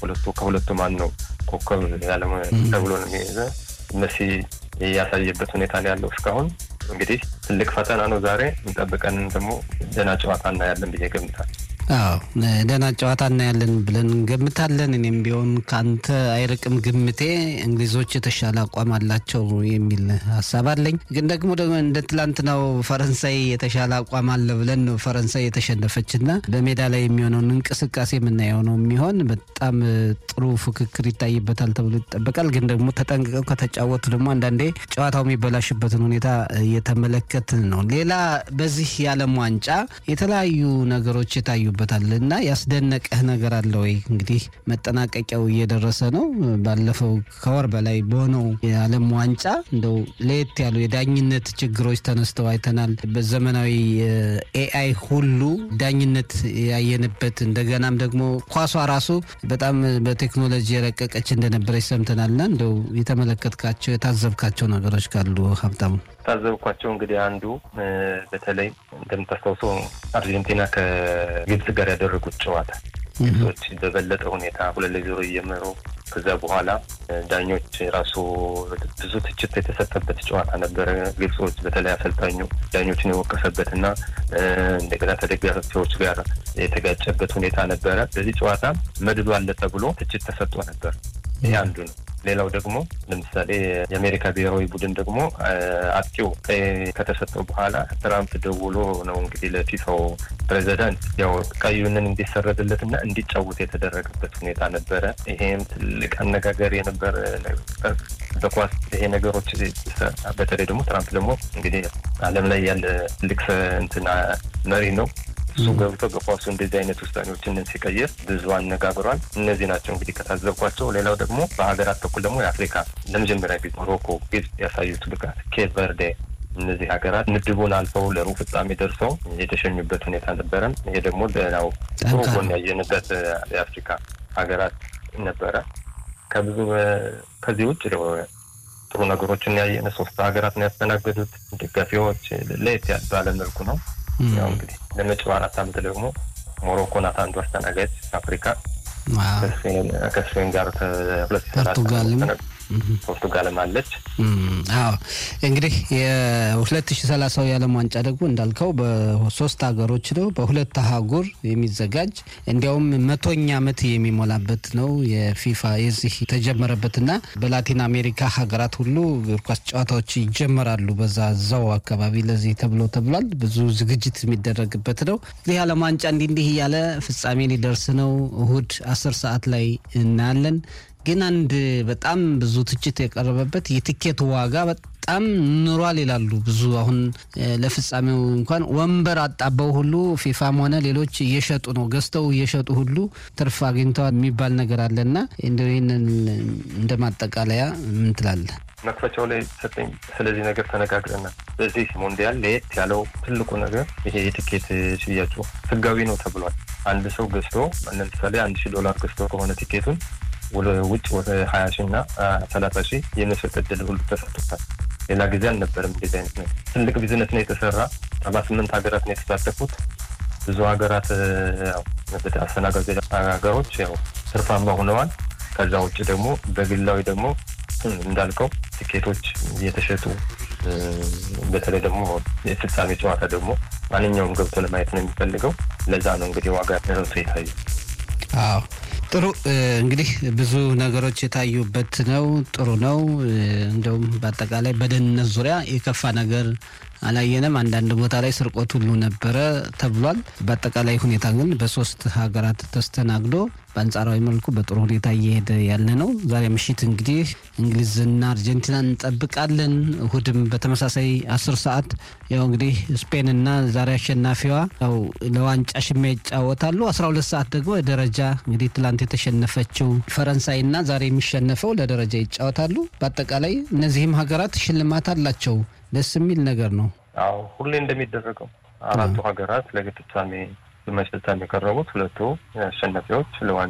ሁለቱ ከሁለቱ ማን ነው ኮከብ ያለ ተብሎ ነው የሚይዘ መሲ ያሳየበት ሁኔታ ነው ያለው እስካሁን እንግዲህ ትልቅ ፈተና ነው ዛሬ እንጠብቀን ደግሞ ደህና ጨዋታ እናያለን ብዬ ገምታል አዎ ደህና ጨዋታ እናያለን ብለን እንገምታለን። እኔም ቢሆን ከአንተ አይርቅም ግምቴ እንግሊዞች የተሻለ አቋም አላቸው የሚል ሀሳብ አለኝ። ግን ደግሞ ደግሞ እንደ ትላንትናው ፈረንሳይ የተሻለ አቋም አለ ብለን ነው ፈረንሳይ የተሸነፈችና በሜዳ ላይ የሚሆነውን እንቅስቃሴ የምናየው ነው የሚሆን በጣም ጥሩ ፉክክር ይታይበታል ተብሎ ይጠበቃል። ግን ደግሞ ተጠንቅቀው ከተጫወቱ ደግሞ አንዳንዴ ጨዋታው የሚበላሽበትን ሁኔታ እየተመለከትን ነው። ሌላ በዚህ የዓለም ዋንጫ የተለያዩ ነገሮች የታዩበታል እና ያስደነቀህ ነገር አለ ወይ? እንግዲህ መጠናቀቂያው እየደረሰ ነው። ባለፈው ከወር በላይ በሆነው የዓለም ዋንጫ እንደው ለየት ያሉ የዳኝነት ችግሮች ተነስተው አይተናል። በዘመናዊ ኤአይ ሁሉ ዳኝነት ያየንበት እንደገናም ደግሞ ኳሷ ራሱ በጣም በቴክኖሎጂ የረቀቀች እንደነበረች ሰምተናልና እንደው የተመለከትካቸው የታዘብካቸው ነገሮች ካሉ ሀብታሙ? ታዘብኳቸው እንግዲህ አንዱ በተለይ እንደምታስታውሰው አርጀንቲና ከግብጽ ጋር ያደረጉት ጨዋታ ግብጾች በበለጠ ሁኔታ ሁለት ለዜሮ እየመሩ ከዛ በኋላ ዳኞች ራሱ ብዙ ትችት የተሰጠበት ጨዋታ ነበረ። ግብጾች በተለይ አሰልጣኙ ዳኞችን የወቀሰበት እና እንደገና ተደጋፊዎች ጋር የተጋጨበት ሁኔታ ነበረ። በዚህ ጨዋታ መድሎ አለ ተብሎ ትችት ተሰጥቶ ነበር። ይህ አንዱ ነው። ሌላው ደግሞ ለምሳሌ የአሜሪካ ብሔራዊ ቡድን ደግሞ አጥቂው ቀይ ከተሰጠው በኋላ ትራምፕ ደውሎ ነው እንግዲህ ለፊፋው ፕሬዚዳንት ያው ቀዩንን እንዲሰረዝለት እና እንዲጫወት የተደረገበት ሁኔታ ነበረ። ይሄም ትልቅ አነጋገር የነበረ በኳስ ይሄ ነገሮች በተለይ ደግሞ ትራምፕ ደግሞ እንግዲህ ዓለም ላይ ያለ ትልቅ እንትና መሪ ነው። እሱ ገብቶ በኳሱ እንደዚህ አይነት ውሳኔዎችን ሲቀይር ብዙ አነጋግሯል። እነዚህ ናቸው እንግዲህ ከታዘብኳቸው። ሌላው ደግሞ በሀገራት በኩል ደግሞ የአፍሪካ ለመጀመሪያ ጊዜ ሞሮኮ፣ ግብጽ ያሳዩት ብቃት፣ ኬፕ ቨርዴ እነዚህ ሀገራት ምድቡን አልፈው ለሩብ ፍጻሜ ደርሰው የተሸኙበት ሁኔታ ነበረን። ይሄ ደግሞ ደህናው ጥሩ ጎን ያየንበት የአፍሪካ ሀገራት ነበረ። ከብዙ ከዚህ ውጭ ጥሩ ነገሮችን ያየነ ሶስት ሀገራት ነው ያስተናገዱት። ደጋፊዎች ለየት ባለ መልኩ ነው ያው እንግዲህ ለመጪው አራት ዓመት ደግሞ ሞሮኮ ናት አንዱ አስተናጋጅ አፍሪካ ከስፔን ጋር ሁለት ፖርቱጋልም ፖርቱጋልም አለች። አዎ እንግዲህ የሁለት ሺ ሰላሳው የዓለም ዋንጫ ደግሞ እንዳልከው በሶስት ሀገሮች ነው በሁለት አህጉር የሚዘጋጅ እንዲያውም መቶኛ ዓመት የሚሞላበት ነው የፊፋ የዚህ የተጀመረበትና በላቲን አሜሪካ ሀገራት ሁሉ እግር ኳስ ጨዋታዎች ይጀመራሉ። በዛ እዛው አካባቢ ለዚህ ተብሎ ተብሏል። ብዙ ዝግጅት የሚደረግበት ነው። እንግዲህ የዓለም ዋንጫ እንዲህ እንዲህ እያለ ፍጻሜ ሊደርስ ነው። እሁድ አስር ሰዓት ላይ እናያለን። ግን አንድ በጣም ብዙ ትችት የቀረበበት የትኬት ዋጋ በጣም ኑሯል ይላሉ ብዙ። አሁን ለፍጻሜው እንኳን ወንበር አጣበው ሁሉ ፊፋም ሆነ ሌሎች እየሸጡ ነው፣ ገዝተው እየሸጡ ሁሉ ትርፍ አግኝተዋል የሚባል ነገር አለና እንደው ይህንን እንደ ማጠቃለያ ምን ትላለህ? መክፈቻው ላይ ሰጠኝ። ስለዚህ ነገር ተነጋግረናል። በዚህ ሞንዲያል ለየት ያለው ትልቁ ነገር ይሄ የትኬት ሽያጩ ህጋዊ ነው ተብሏል። አንድ ሰው ገዝቶ ለምሳሌ አንድ ሺህ ዶላር ገዝቶ ከሆነ ቲኬቱን ውጭ ወደ ሀያ ሺህ እና ሰላሳ ሺህ የመሸጥ እድል ሁሉ ተሰጥቶታል። ሌላ ጊዜ አልነበረም እንደዚህ አይነት ነው። ትልቅ ቢዝነስ ነው የተሰራ። ሰባ ስምንት ሀገራት ነው የተሳተፉት። ብዙ ሀገራት አስተናጋጅ ሀገሮች ያው ትርፋማ ሆነዋል። ከዛ ውጭ ደግሞ በግላዊ ደግሞ እንዳልከው ትኬቶች እየተሸጡ በተለይ ደግሞ የፍጻሜ ጨዋታ ደግሞ ማንኛውም ገብቶ ለማየት ነው የሚፈልገው። ለዛ ነው እንግዲህ ዋጋ ንረቱ የታዩ። አዎ ጥሩ እንግዲህ ብዙ ነገሮች የታዩበት ነው። ጥሩ ነው። እንደውም በአጠቃላይ በደህንነት ዙሪያ የከፋ ነገር አላየንም። አንዳንድ ቦታ ላይ ስርቆት ሁሉ ነበረ ተብሏል። በአጠቃላይ ሁኔታ ግን በሶስት ሀገራት ተስተናግዶ በአንጻራዊ መልኩ በጥሩ ሁኔታ እየሄደ ያለ ነው። ዛሬ ምሽት እንግዲህ እንግሊዝና አርጀንቲና እንጠብቃለን። እሁድም በተመሳሳይ አስር ሰዓት ያው እንግዲህ ስፔንና ዛሬ አሸናፊዋ ያው ለዋንጫ ሽሚያ ይጫወታሉ። አስራ ሁለት ሰዓት ደግሞ ደረጃ እንግዲህ ትላንት የተሸነፈችው ፈረንሳይና ዛሬ የሚሸነፈው ለደረጃ ይጫወታሉ። በአጠቃላይ እነዚህም ሀገራት ሽልማት አላቸው። ደስ የሚል ነገር ነው። አዎ ሁሌ እንደሚደረገው አራቱ ሀገራት ለግብ ፍጻሜ ግማሽ ፍጻሜ የቀረቡት ሁለቱ አሸናፊዎች ለዋንጫ